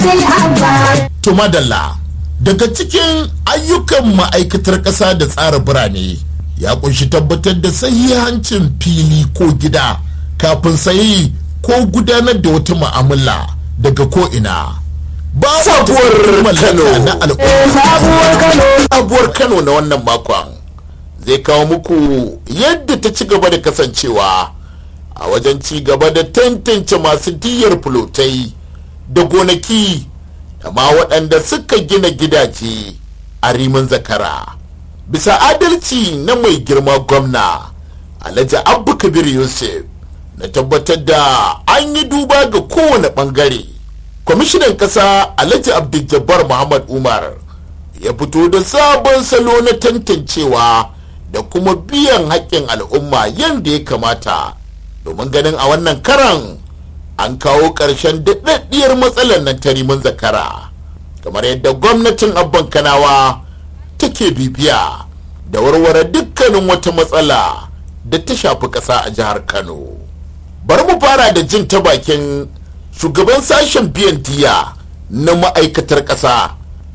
To madalla daga cikin ayyukan ma'aikatar ƙasa da tsara birane ya kunshi tabbatar da sahihancin fili ko gida kafin sayi ko gudanar da wata mu'amala daga ko'ina. Sabuwar Kano. na al'umma. Sabuwar Kano na wannan makon zai kawo muku yadda ta ci gaba da kasancewa a wajen ci gaba da tantance masu diyar fulotai da gonaki da ma waɗanda suka gina gidaje a rimin zakara bisa adalci na mai girma gwamna alhaji abu kabir yusuf na tabbatar da an yi duba ga kowane ɓangare kwamishinan ƙasa alhaji abdul muhammad umar ya fito da sabon salo na tantancewa da kuma biyan haƙƙin al'umma yadda ya kamata domin ganin a wannan karan an kawo ƙarshen daɗaɗɗiyar matsalar nan ta rimin zakara kamar yadda gwamnatin abban kanawa take bibiya da warware dukkanin wata matsala da ta shafi ƙasa a jihar kano bari mu fara da jin ta bakin shugaban sashen biyan diya na ma'aikatar ƙasa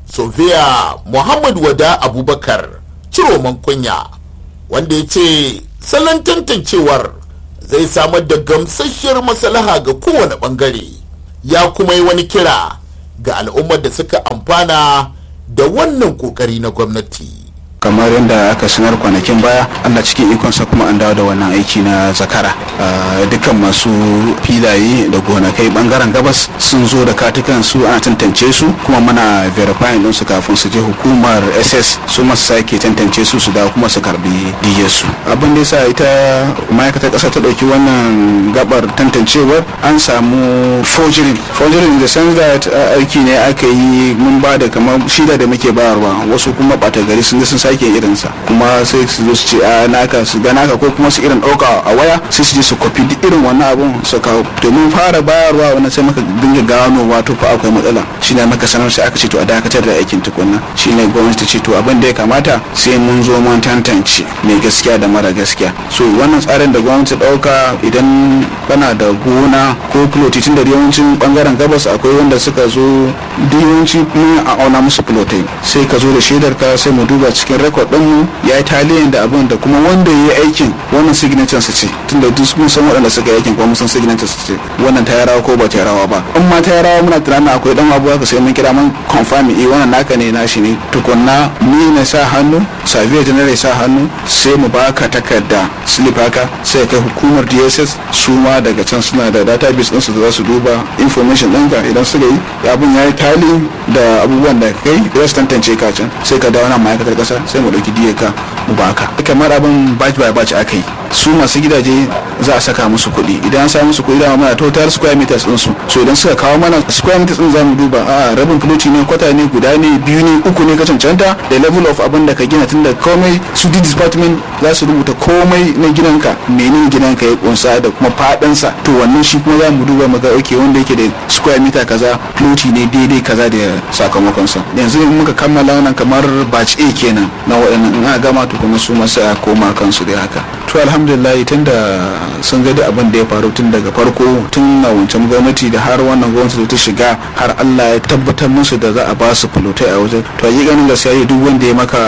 sofiya muhammad wada abubakar ciroman kunya wanda ya ce salon tantancewar zai samar da gamsasshiyar maslaha ga kowane bangare ya kuma yi wani kira ga al'ummar da suka amfana da wannan kokari na gwamnati kamar yadda aka sanar kwanakin baya allah cikin ikonsa kuma an dawo da wannan aiki na zakara dukkan masu filaye da gonakai bangaren gabas sun zo da katukan su ana tantance su kuma muna verifying din su kafin su je hukumar ss su masu sake tantance su su dawo kuma su karbi diyar su abin da yasa ita ma'aikatar kasa ta dauki wannan gabar tantancewar an samu forgery forgery in the sense that aiki ne aka yi mun ba da kamar shida da muke bayarwa wasu kuma bata gari sun sun sake irinsa kuma sai su zo su ce a naka su ga naka ko kuma su irin ɗauka a waya sai su je su kwafi duk irin wannan abun su kawo domin fara bayarwa wannan sai maka dinga gano wato fa akwai matsala shine maka sanar sai aka ce to a dakatar da aikin tukunna shine gwamnati ta ce to abin da ya kamata sai mun zo mun tantance mai gaskiya da mara gaskiya so wannan tsarin da gwamnati ɗauka idan kana da gona ko filoti tun da yawancin bangaren gabas akwai wanda suka zo duk yawanci mun a auna musu filotai sai ka zo da shaidar ka sai mu duba cikin rekod ɗinmu ya yi taliyan da abin da kuma wanda ya yi aikin wannan signature su ce tunda duk mun san waɗanda suka yi aikin kuma mun san signature su ce wannan ta rawa ko ba ta rawa ba in ma ta rawa muna tunanin akwai dan abu haka sai mun kira mun confirm eh wannan naka ne nashi ne tukunna ni na sa hannu sabiya general sa hannu sai mu baka takarda slip haka sai kai hukumar DSS su ma daga can suna da database ɗinsu da za su duba information ɗinka idan suka yi abin ya yi tali da abubuwan da kai za su tantance ka can sai ka dawo nan ma'aikatar ƙasa sai mu ɗauki diya ka mu baka kamar abin batch by batch aka yi su masu gidaje za a saka musu kuɗi idan an sa musu kuɗi da mana total square meters din su so idan suka kawo mana square meters din zamu duba a rabin filoti ne kwata ne guda ne biyu ne uku ne ka cancanta da level of abin da ka gina tun da komai su di department za su rubuta komai na gidanka menene gidanka ya kunsa da kuma fadansa to wannan shi kuma za mu duba mu ga okay wanda yake da square meter kaza filoti ne daidai kaza da sakamakonsa yanzu in muka kammala wannan kamar batch A kenan na waɗannan in aka gama to kuma su masu a koma kansu dai haka to alhamdulillah tun da sun ga abin da ya faru tun daga farko tun na wancan gwamnati da har wannan gwamnati ta shiga har Allah ya tabbatar musu da za a ba su fulotai a wajen to yi ganin gaskiya duk wanda ya maka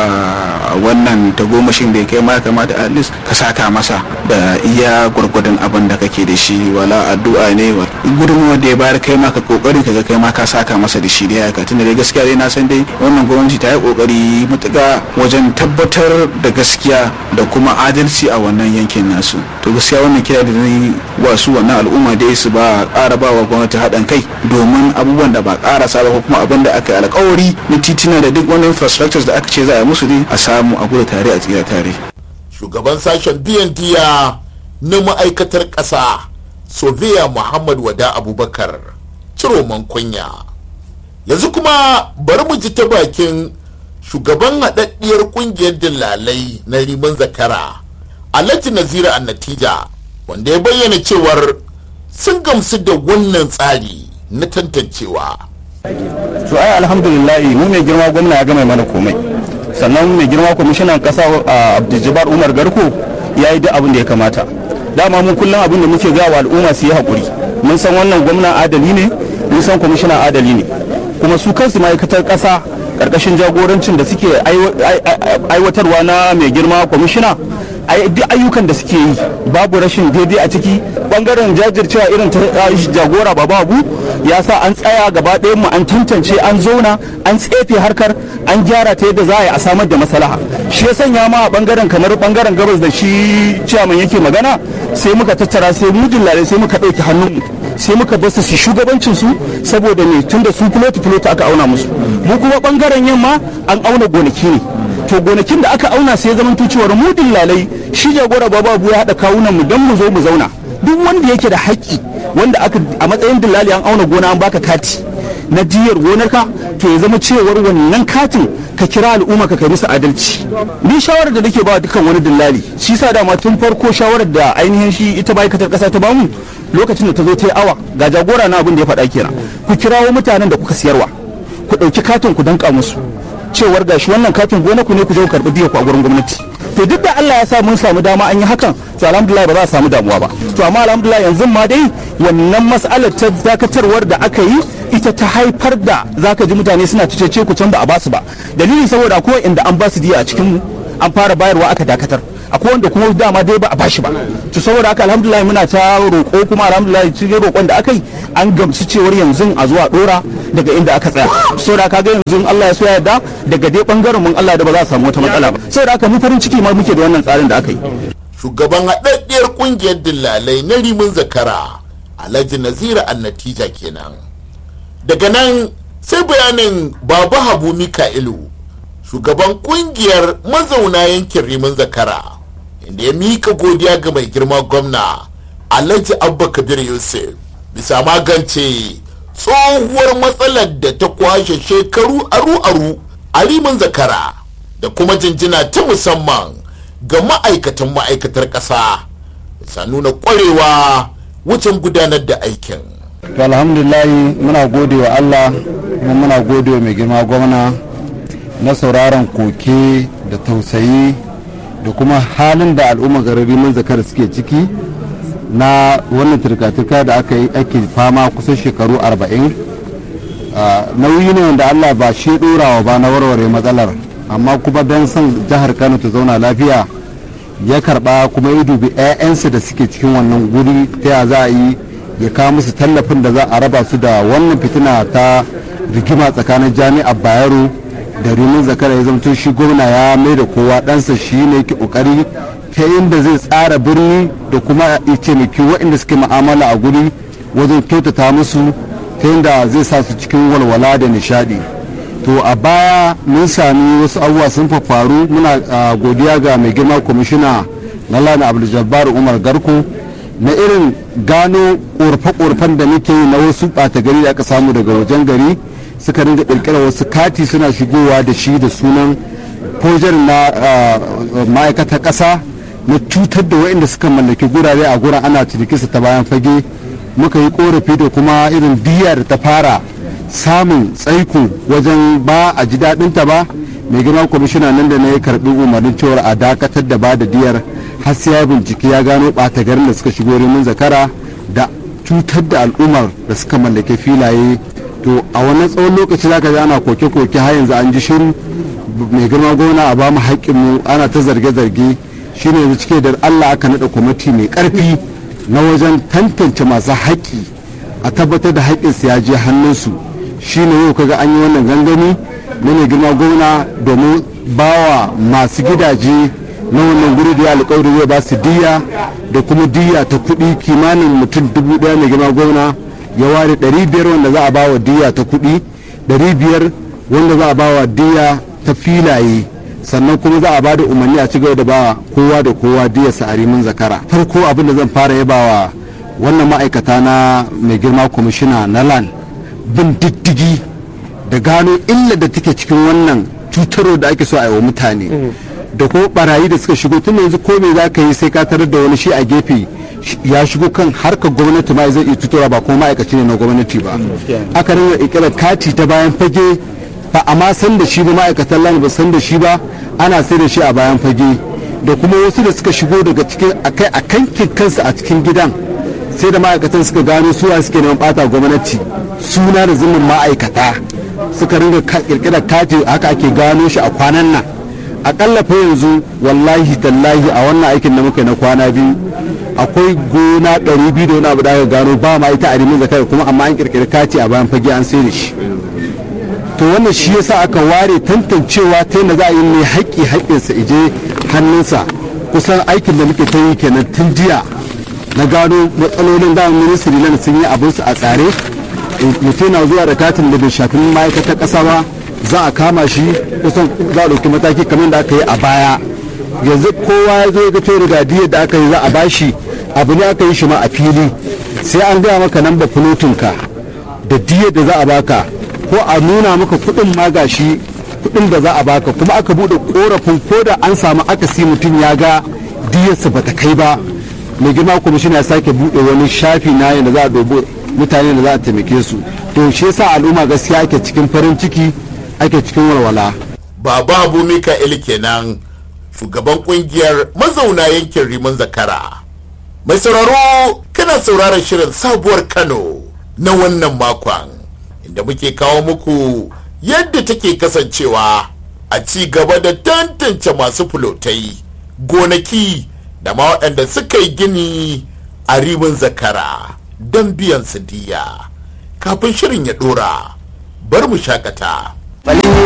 wannan tagomashin da ya kai ma kamata at least ka saka masa da iya gwargwadon abin da kake da shi wala addu'a ne wa gudunmuwa da ya bayar kai ma ka kokari ka ga kai ma ka saka masa da shi da ya tunda dai gaskiya dai na san dai wannan gwamnati ta yi kokari matuƙa wajen tabbatar da gaskiya da kuma adalci a wannan yankin nasu to gaskiya wannan kira da zai wasu wannan al'umma dai su ba ƙara ba wa gwamnati haɗin kai domin abubuwan da ba ƙara sa ba ko kuma abin da aka yi alƙawari na titina da duk wani infrastructures da aka ce za a musu ne a samu a gudu tare a tsira tare shugaban sashen biyan diya na ma'aikatar ƙasa sofiya muhammad wada abubakar ciroman kunya yanzu kuma bari mu ji ta bakin shugaban haɗaɗɗiyar ƙungiyar dillalai na riman zakara alhaji nazira a natija wanda ya bayyana cewar sun gamsu da wannan tsari na tantancewa to ai alhamdulillah mu mai girma gwamna ya gama mana komai sannan mai girma kwamishinan kasa abdul umar garko ya yi duk abin da ya kamata dama mun kullum abin da muke gawa al'umma su yi haƙuri mun san wannan gwamna adali ne mun san kwamishina adali ne kuma su kansu ma'aikatar ƙasa ƙarƙashin jagorancin da suke aiwatarwa na mai girma kwamishina duk ayyukan da suke yi babu rashin daidai a ciki bangaren jajircewa irin ta jagora baba abu ya sa an tsaya gaba ɗayan mu an tantance an zauna an tsefe harkar an gyara ta yadda za a yi a samar da maslaha shi ya sanya ma a bangaren kamar bangaren gabas da shi ciyaman yake magana sai muka tattara sai mu dillale sai muka ɗauki hannun sai muka basu su shugabancin su saboda me tunda su filoti filoti aka auna musu mu kuma bangaren yamma an auna gonaki ne to gonakin da aka auna sai zaman cewar mu dillalai shi jagora baba abu ya haɗa kawunan mu don mu zo mu zauna duk wanda yake da haƙƙi wanda aka a matsayin dillali an auna gona an baka kati na jiyar gonarka to ya zama cewar wannan katin ka kira al'umma ka kai musu adalci ni shawarar da nake ba dukkan wani dillali shi sa dama tun farko shawarar da ainihin shi ita ma'aikatar ƙasa ta bamu lokacin da ta zo ta yi awa ga jagora na abin da ya faɗa kenan ku kirawo mutanen da kuka siyarwa ku ɗauki katin ku danka musu cewar gashi wannan katin gona ku ne ku je ku karɓi biya ku a gurin gwamnati to duk da Allah ya sa mun samu dama an yi hakan to alhamdulillah ba za a samu damuwa ba to amma alhamdulillah yanzu ma dai wannan mas'alar ta dakatarwar da aka yi ita ta haifar da zaka ji mutane suna cece ku can ba a basu ba dalili saboda akwai inda an basu diya a cikin an fara bayarwa aka dakatar akwai wanda kuma dama dai ba a bashi ba to saboda haka alhamdulillah muna ta roƙo kuma alhamdulillah cikin roƙon da aka yi an gamsu cewar yanzu a zuwa dora daga inda aka tsaya saboda haka ga yanzu Allah ya so ya yarda daga dai bangaren mun Allah da ba za a samu wata matsala ba saboda haka mu farin ciki ma muke da wannan tsarin da aka yi shugaban haɗaɗɗiyar ƙungiyar dillalai na rimin zakara alhaji nazira annatija kenan daga nan sai bayanin baba habu mika'ilu shugaban ƙungiyar mazauna yankin rimin zakara inda ya mika godiya ga mai girma gwamna alhaji abba kabir yusuf bisa magance tsohuwar matsalar da ta kwashe shekaru aru-aru a rimin zakara da kuma jinjina ta musamman ga ma'aikatan ma'aikatar ƙasa bisa nuna ƙwarewa wucin gudanar da aikin to alhamdulillah muna gode wa allah kuma muna gode wa mai girma gwamna na sauraron koke da tausayi da kuma halin da al'umma garin rimin zakar suke ciki na wannan turka-turka da aka yi ake fama kusan shekaru arba'in nauyi ne wanda allah ba shi ɗorawa ba na warware matsalar amma kuma don son jihar kano ta zauna lafiya ya karba kuma ya dubi 'ya'yansa da suke cikin wannan guri ta ya za a yi ya kawo musu tallafin da za a raba su da wannan fitina ta rigima tsakanin jami'ar bayero da rimin zakara ya zamto shi gwamna ya mai da kowa ɗansa shi ne ke ƙoƙari ta inda zai tsara birni da kuma ya taimaki waɗanda suke ma'amala a guri wajen kyautata musu ta yadda zai sa su cikin walwala da nishaɗi to a baya mun sami wasu abubuwa sun faru muna godiya ga mai girma kwamishina na lana abdul umar garko na irin gano ƙorafe-ƙorafen da muke na wasu ɓata gari da aka samu daga wajen gari suka ringa ƙirƙirar wasu kati suna shigowa da shi da sunan fojar na ma'aikatar ƙasa na cutar da waɗanda suka mallaki gurare a guran ana cinikinsa ta bayan fage muka yi ƙorafi da kuma irin biya da ta fara samun tsaiko wajen ba a ji daɗinta ba mai girma kwamishina nan da na ya karɓi umarnin cewar a dakatar da ba da diyar har sai ya bincike ya gano ɓata garin da suka shigo rimin zakara da cutar da al'ummar da suka mallake filaye to a wannan tsawon lokaci zaka ji ana koke-koke har yanzu an ji shiru mai girma gona a bamu haƙƙinmu ana ta zarge-zarge shine yanzu cike da allah aka naɗa kwamiti mai ƙarfi na wajen tantance masu haƙƙi a tabbatar da haƙƙinsu ya je hannunsu shine yau kaga an yi wannan gangami na mai girma gwamna domin bawa masu gidaje na wannan guri da ya alƙawari zai ba su diya da kuma diya ta kuɗi kimanin mutum dubu ɗaya mai girma gwamna ya ware ɗari biyar wanda za a ba wa diya ta kuɗi ɗari biyar wanda za a ba wa diya ta filaye sannan kuma za a ba da umarni a ci gaba da ba kowa da kowa diya sa'arimin zakara farko abin da zan fara yabawa wannan ma'aikata na mai girma kwamishina na lan bin diddigi da gano illa da take cikin wannan cutarwa da ake so a yi wa mutane da kuma barayi da suka shigo tun yanzu ko me za ka yi sai ka tarar da wani shi a gefe ya shigo kan harkar gwamnati ma zai iya tutura ba kuma ma'aikaci ne na gwamnati ba aka rinka ikirar kati ta bayan fage ba a ma san da shi ba ma'aikatan lani ba san da shi ba ana sai da shi a bayan fage da kuma wasu da suka shigo daga cikin akai a kankin kansu a cikin gidan sai da ma'aikatan suka gano suwa suke neman bata gwamnati suna da zumin ma'aikata suka ringa kirkirar kati haka ake gano shi a kwanan nan akalla fa yanzu wallahi tallahi a wannan aikin da muka yi na kwana biyu akwai gona ɗari biyu da wani abu da aka gano ba ma ita a rimin zakar kuma amma an kirkiri kati a bayan fage an sai da shi to wannan shi yasa aka ware tantancewa ta yadda za a yi mai haƙƙi haƙƙinsa ije hannunsa kusan aikin da muke ta yi kenan tun jiya na gano matsalolin da ministry nan sun yi abinsu a tsare mutum na zuwa da katin da bai shafi ma'aikatar ƙasa ba za a kama shi kusan za a ɗauki mataki kamar da aka yi a baya yanzu kowa ya zo ga cewa rigadiyar da aka yi za a bashi abu ne aka yi shi ma a fili sai an gaya maka nan ba ka da diyar da za a baka ko a nuna maka kuɗin ma gashi kuɗin da za a baka kuma aka buɗe korafin ko da an samu akasi mutum ya ga diyarsa bata kai ba mai girma kwamishina ya sake buɗe wani shafi na yadda za a dobo mutane da za a taimake su to shi yasa al'umma gaskiya ake cikin farin ciki ake cikin walwala baba abu mika'il kenan shugaban kungiyar mazauna yankin rimin zakara mai sauraro kana sauraron shirin sabuwar kano na wannan makon inda muke kawo muku yadda take kasancewa a ci gaba da tantance masu fulotai gonaki da ma waɗanda suka yi gini a rimin zakara don biyan su diya kafin shirin ya ɗora bar mu shakata.